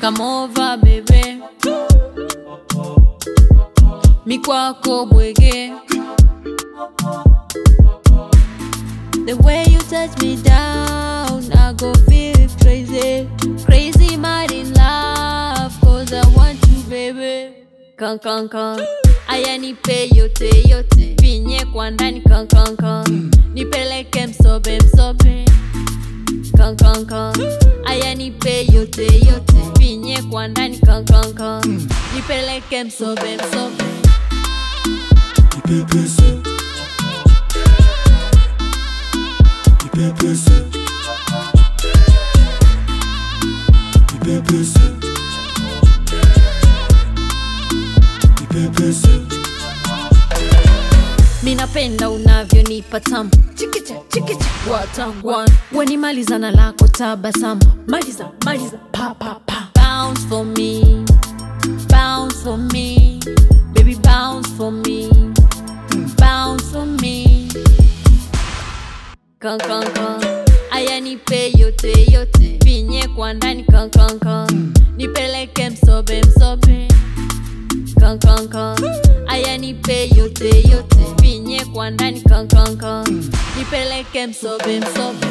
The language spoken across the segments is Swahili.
come over baby mikwako bwege The way you touch me down, I go feel crazy, crazy, mad in love, cause I want you, baby. Kan kan kan, aya nipe yote yote, vinye kwa ndani kan kan kan, nipeleke msobe msobe. Kan kan kan, aya nipe yote yote, vinye kwa ndani kan kan kan, nipeleke msobe msobe. Ipepese Ipepese Ipepese Ipepese minapenda unavyonipa tamu chikicha chikicha watangwan wenimalizana lako tabasamu maliza maliza pa pa pa bounce for me bounce for me baby bounce for me bounce for me kan kan kan aya nipe yote yote vinye kwa ndani kan kan kan nipeleke msobe msobe kan kan kan aya nipe yote yote vinye kwa ndani kan kan kan nipeleke msobe msobe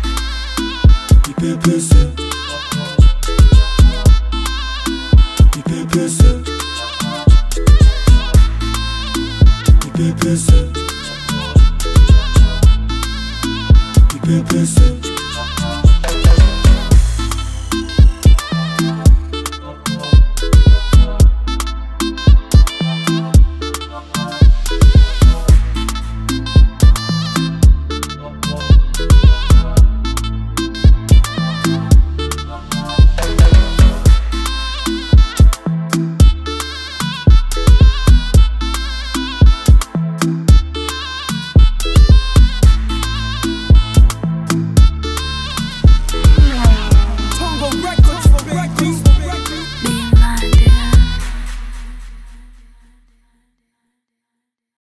Ipepese Ipepese Ipepese Ipepese